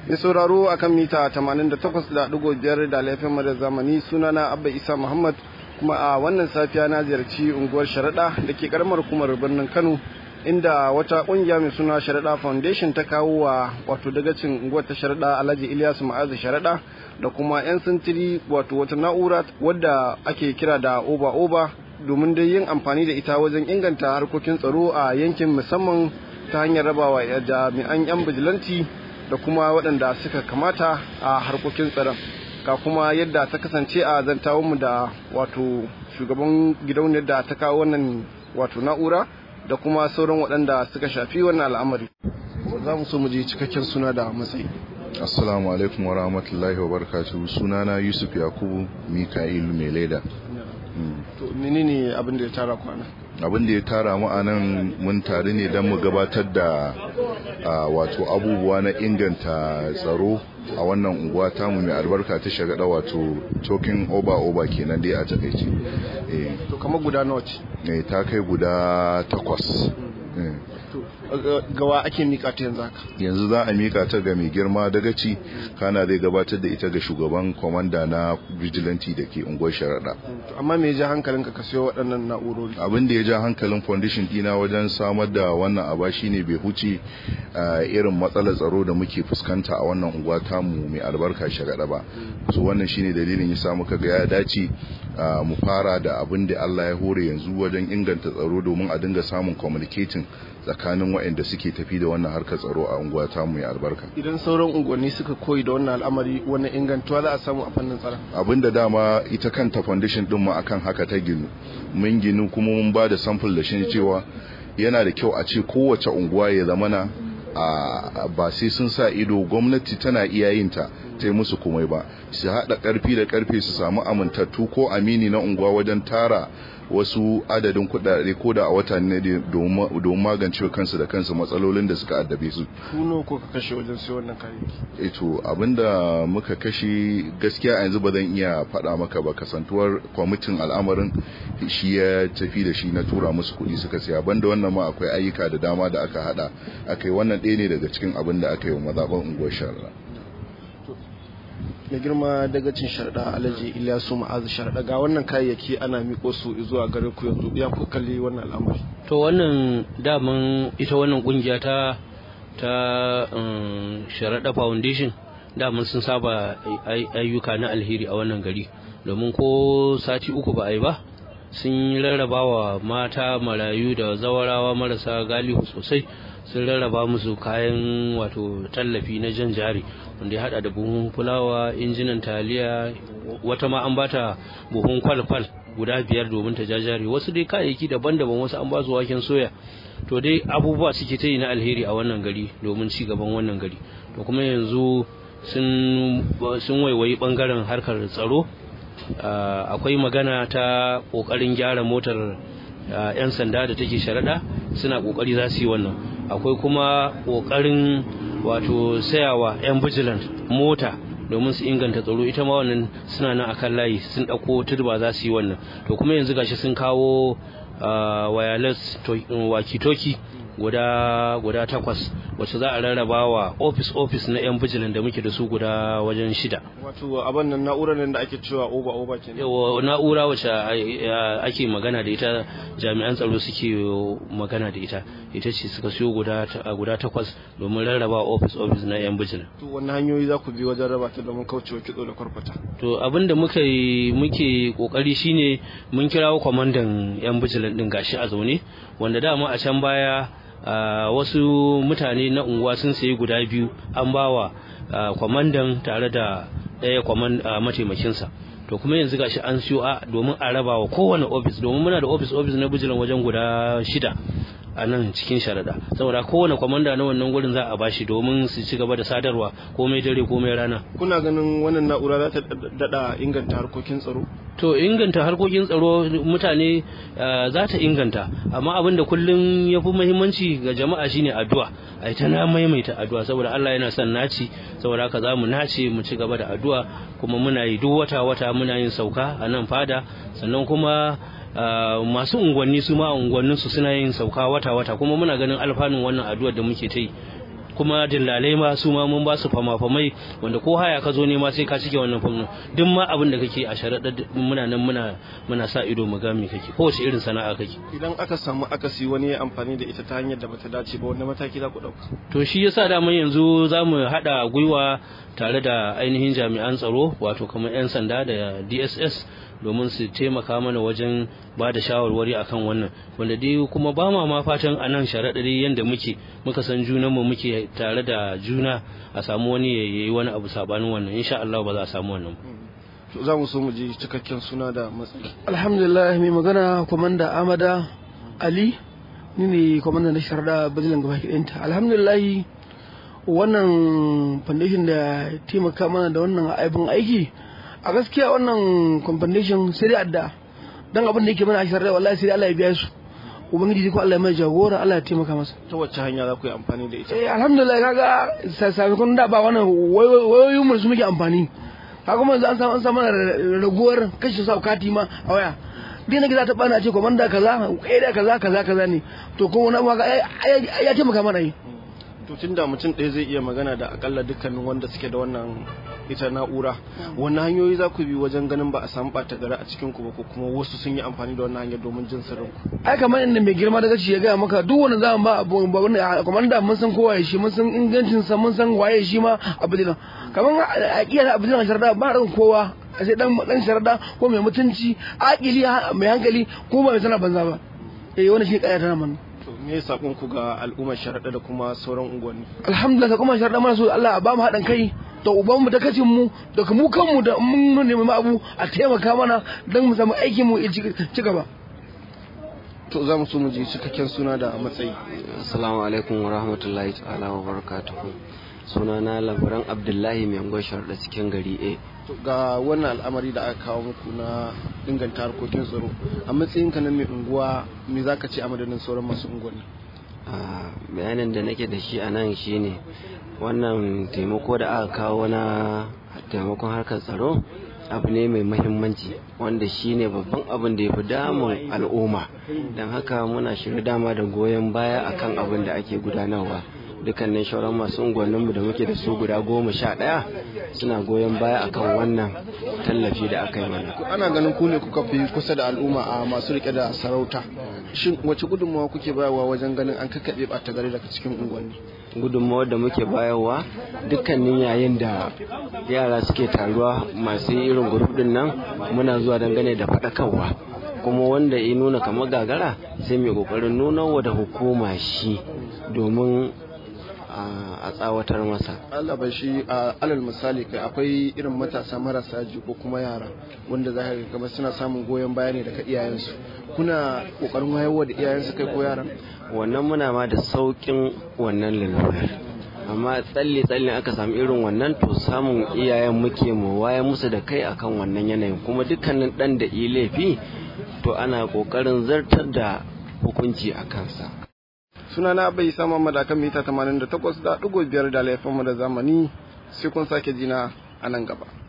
Mai sauraro akan mita 88.5 da laifin da zamani sunana Abba Isa Muhammad kuma a wannan safiya na ziyarci unguwar Sharaɗa da ke karamar hukumar birnin Kano inda wata kungiya mai suna Sharaɗa Foundation ta kawo wa wato dagacin unguwar ta Sharaɗa Alhaji Ilyasu Ma'azu Sharaɗa da kuma 'yan sintiri wato wata na'ura wadda ake kira da oba oba domin dai yin amfani da ita wajen inganta harkokin tsaro a yankin musamman ta hanyar rabawa jami'an 'yan bijilanti da kuma waɗanda suka kamata a harkokin tsaron ga kuma yadda ta kasance a zantawunmu da wato shugaban gidauniyar da ta kawo wannan wato na'ura da kuma sauran waɗanda suka shafi wannan al'amari za mu so mu je cikakken suna da matsayi assalamu alaikum wa rahmatullahi wa barakatuhu sunana yusuf yakubu mika'il mai leda to menene abin da ya tara kwana abin da ya tara mu anan mun tare ne don mu gabatar da wato abubuwa na inganta tsaro a wannan unguwa tamu mai albarka ta shagada wato tokin oba oba kenan dai a takaice to kamar guda nawa ce ta kai guda takwas gawa ake mika ta yanzu haka yanzu za a mika ta ga mai girma dagaci kana zai gabatar da ita ga shugaban kwamanda na vigilante da ke unguwar sharaɗa amma me ya ja hankalinka ka siyo waɗannan na'urori abin da ya ja hankalin foundation dina wajen samar da wannan aba shine bai huce irin matsalar tsaro da muke fuskanta a wannan unguwa tamu mai albarka sharaɗa ba so wannan shine dalilin ya samu kaga ya dace mu fara da abin da Allah ya hore yanzu wajen inganta tsaro domin a dinga samun communicating tsakanin waɗanda suke tafi da wannan harkar tsaro a unguwa ta mai albarka idan sauran unguwanni suka koyi da wannan al'amari wani ingantuwa za a samu a fannin tsaron abinda dama ita kanta foundation din mu akan haka ta ginu mun ginu kuma mun ba da sample da shi cewa yana da kyau a ce kowace unguwa ya zamana a ba sai sun sa ido gwamnati tana iya yin ta ta yi musu komai ba su haɗa ƙarfi da ƙarfe su samu amintattu ko amini na unguwa wajen tara wasu adadin kuɗaɗe ko da a wata ne domin magance kansu da kansu matsalolin da suka addabe su. Kuno ko ka kashe wajen sai wannan kayayyaki? Eto abinda muka kashe gaskiya a yanzu ba zan iya faɗa maka ba kasantuwar kwamitin al'amarin shi ya tafi da shi na tura musu kuɗi suka siya banda wannan ma akwai ayyuka da dama da aka haɗa aka yi wannan ɗaya ne daga cikin abin da aka yi wa mazaɓar unguwar shara. mai girma daga cin sharda alhaji ilyasu ma'azu sharda ga wannan kayayyaki ana miko su zuwa gare ku yanzu ya ku kalli wannan al'amari to wannan daman ita wannan kungiya ta ta sharada foundation daman sun saba ayyuka na alheri a wannan gari domin ko sati uku ba a yi ba sun rarraba wa mata marayu da zawarawa marasa galihu sosai sun rarraba musu kayan wato tallafi na jan jari wanda ya hada da buhun fulawa injinan taliya wata ma an bata buhun kwalkwal guda biyar domin ta jajari wasu dai kayayyaki daban-daban wasu an ba su waken soya to dai abubuwa suke ta yi na alheri a wannan gari domin ci gaban wannan gari to kuma yanzu sun waiwayi bangaren harkar tsaro akwai magana ta kokarin gyara motar 'yan sanda da take sharaɗa suna kokari za su yi wannan akwai kuma kokarin wato sayawa 'yan vigilant mota domin su inganta tsaro ita ma wannan suna nan akan layi sun ɗauko turba za su yi wannan to kuma yanzu gashi sun kawo wireless walkie-talkie guda guda takwas wacce za a rarraba wa office office na yan bijilan da muke da su guda wajen shida wato abin nan na'urar nan da ake cewa oba oba kenan yawa na'ura wacce ake magana da ita jami'an tsaro suke magana da ita ita ce suka siyo guda guda takwas domin rarraba office office na yan bijilan to wannan hanyoyi za ku bi wajen raba ta domin kaucewa kitso da kwarkwata to abin da muka muke kokari shine mun kirawo kwamandan yan bijilan din gashi a zaune wanda dama a can baya Uh, wasu mutane na unguwa sun sayi guda biyu an bawa uh, kwamandan tare da ɗaya kwaman uh, mataimakinsa to kuma yanzu gashi an siyo a domin a raba wa kowane ofis domin muna da ofis ofis na bijilan wajen guda shida a nan cikin sharaɗa saboda kowane kwamanda na wannan gurin za a bashi domin su ci gaba da sadarwa komai dare komai rana kuna ganin wannan na'ura za ta dada inganta harkokin tsaro to inganta harkokin tsaro mutane za ta inganta amma abin da kullum ya fi muhimmanci ga jama'a shine addu'a ai ta na maimaita addu'a saboda Allah yana son naci saboda haka za mu nace mu ci gaba da addu'a kuma muna yi duk wata wata muna yin sauka a nan fada sannan kuma masu unguwanni su ma unguwannin su suna yin sauka wata wata kuma muna ganin alfanun wannan addu'ar da muke ta yi kuma dillalai ma su ma mun ba su fama-famai wanda ko haya ka zo ne ma sai ka cike wannan fam duk ma abin da kake a sharaɗa muna nan muna muna sa ido mu ga me kake kowace irin sana'a kake idan aka samu akasi wani ya amfani da ita ta hanyar da bata dace ba wanda mataki za ku ɗauka to shi yasa daman yanzu za mu haɗa gwiwa tare da ainihin jami'an tsaro wato kamar 'yan sanda da dss domin su taimaka mana wajen ba da shawarwari akan wannan wanda dai kuma ba ma ma fatan a nan sharaɗari yadda muke muka san junanmu muke tare da juna a samu wani ya yi wani abu sabanin wannan insha Allah ba za a samu wannan to za mu so mu ji cikakken suna da matsayi alhamdulillah mai magana kwamanda amada ali ni ne kwamanda na sharaɗa bazilan gaba ɗinta alhamdulillah wannan foundation da taimaka mana da wannan aibin aiki a gaskiya wannan compensation sai dai adda dan abin da yake mana a shirya wallahi sai dai Allah ya biya su ubangiji ko Allah ya mai jagora Allah ya taimaka masa ta wacce hanya za ku yi amfani da ita eh alhamdulillah kaga sakamakon da ba wannan wayoyin mu su muke amfani kaga mun an samu an samu raguwar kashe sa kati ma a waya dai na gida ta bana ce komanda kaza eh da kaza kaza kaza ne to ko wani ma ya taimaka mana yi to tunda mutum ɗaya zai iya magana da akalla dukkanin wanda suke da wannan ita na'ura wani hanyoyi za ku bi wajen ganin ba a samu ɓata gari a cikin ku ba ko kuma wasu sun yi amfani da wannan hanyar domin jin sirrin ku ai kamar inda mai girma daga ya gaya maka duk wanda za mu ba abu ba wanda kamar da mun san kowa shi mun san ingancin sa mun san waye shi ma abu dinan kamar a kiyar abu dinan sharda ba ran kowa sai dan dan sharda ko mai mutunci akili mai hankali ko ba mai sana banza ba eh wannan shi kaya ta mana me sakon ku ga al'ummar sharaɗa da kuma sauran unguwanni alhamdulillah ka kuma sharaɗa mana so Allah ba mu haɗin kai da uban mu da kacin mu da mu kanmu da mun nemi abu a taimaka mana don mu samu aikin mu ci gaba to za mu so mu ji cikakken suna da matsayi assalamu alaikum wa rahmatullahi ta'ala wa barakatuhu suna na labaran abdullahi mai angon sharaɗa cikin gari a ga wannan al'amari da aka kawo muku na inganta harkokin tsaro a matsayin ka na mai unguwa me za ka ce a madadin sauran masu unguwanni bayanin da nake da shi a nan shine wannan taimako da aka kawo na taimakon harkar tsaro abu ne mai mahimmanci wanda shine babban abin da ya fi damun al'umma don haka muna shirya dama da goyon baya akan abin da ake gudanarwa dukkanin shauran masu unguwanninmu da muke da su guda goma sha ɗaya suna goyon baya akan wannan tallafi da aka yi mana ana ganin ku ne kuka fi kusa da al'umma a masu rike da sarauta shin wace gudunmawa kuke bayarwa wajen ganin an kakkaɓe ɓata gari daga cikin unguwanni gudunmawar da muke bayarwa dukkanin yayin da yara suke taruwa masu irin grup din nan muna zuwa dangane da faɗakarwa kuma wanda ya nuna kamar gagara sai mai kokarin nuna wa da hukuma shi domin a tsawatar masa Allah bai shi a alal misali kai akwai irin matasa marasa ji ko kuma yara wanda za ka kamar suna samun goyon baya ne daga iyayensu kuna kokarin wayarwa da iyayensu kai ko yaran wannan muna ma da saukin wannan lalurar amma tsalle tsalle aka samu irin wannan to samun iyayen muke mu waye musu da kai akan wannan yanayin kuma dukkanin dan da yi laifi to ana kokarin zartar da hukunci a kansa sunana bai sama madakan mita 88.5 da laifin mu da zamani sai kun sake jina a nan gaba